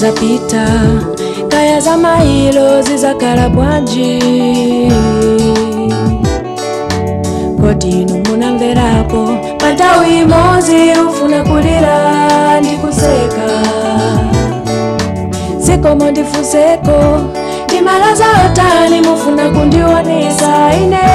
zizapita kaya za mailo zizakala bwanji kodi inu munamverapo panthawi imodzi ufuna kulira ndi kuseka zikomo ndifunseko ndimalaza otani mufuna kundionesa ine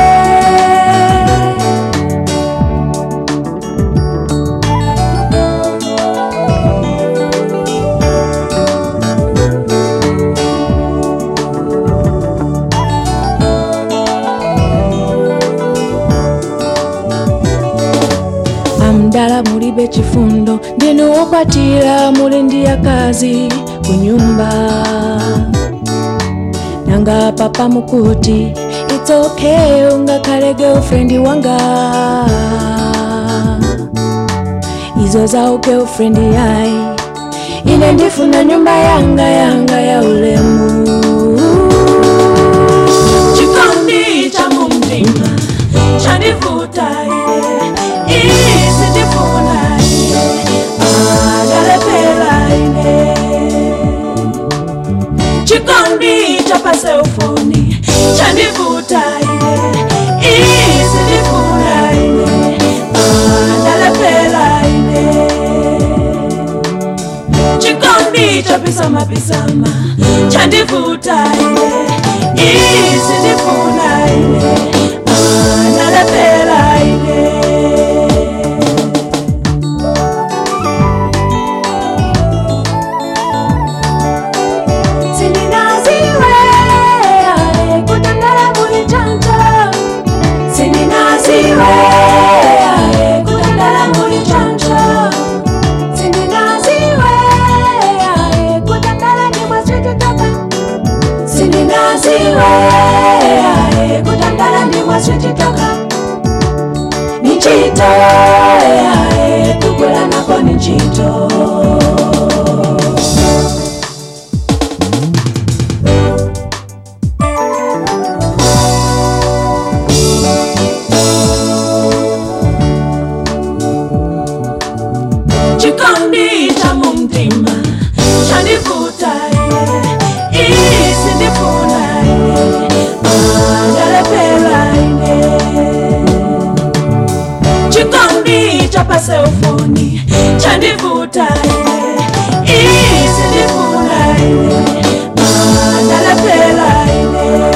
amdala mulibe chifundo ndinu wokwatira muli ndi akazi ku nyumba nanga papa mukuti it's okay ungakhale girlfriend wanga izo za girlfriend yayi ine ndifuna nyumba yanga yanga ya ulemu chikondi cha mumtima chanivuta ine isi ndifuna ine analepela ine chikondi cha paseufoni chanivuta ine isi ndifuna ine analepela ine chikondi cha pisama pisama chandivuta ine isi ndifuna ine analepela ine sindinaziwe kutandala muli chanja sindinaziwe kutandala muli chanja sindinaziwe kutandala ndimwaswititoka sindinaziwe kutandala ndimwaswititoka nichito kugula nako nichito chikondi cha mumtima chanivuta ine isi ndifuna ine analepela ine chikondi cha paseufoni chandivuta ine isi ndifuna ine analepela ine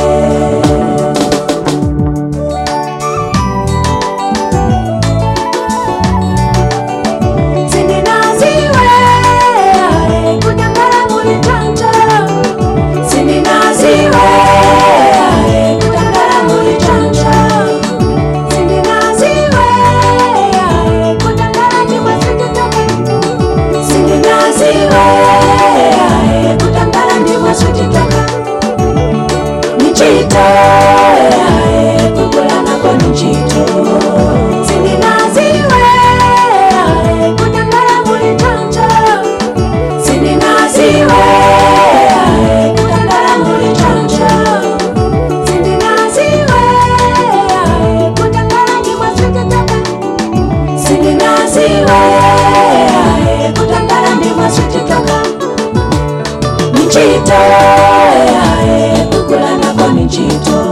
sindinaziwe kutangala muli chanja sindinaziwe kutangala muli chanja sindinaziwe kutangala ndimwaswititoka sindinaziwe kutangala ndimwaswititoka nichito kugula nako nichito sindinaziwe kutangala muli chanja sindinaziwe kutangala muli chanja sindinaziwe kutangala ndimwaswititoka sindinaziwe kutangala ndimwaswititoka nichito kugula nako nichito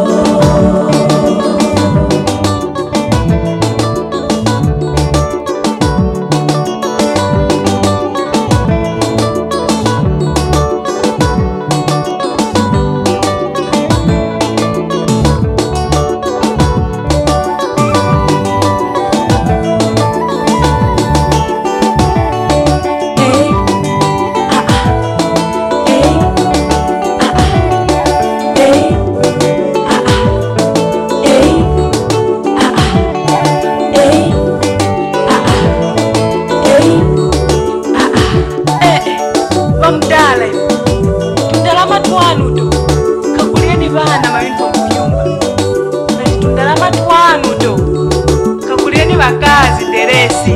Hey, ah, ah, hey, ah, ah, hey, ah, ah, hey, ah, ah, hey, ah, ah, hey, ah, ah. Eh, vamudala ivo tundalama twanu to kakuleni vana mayunifomu kunyumba nati tundalama twanu to kakuleni vakazi deresi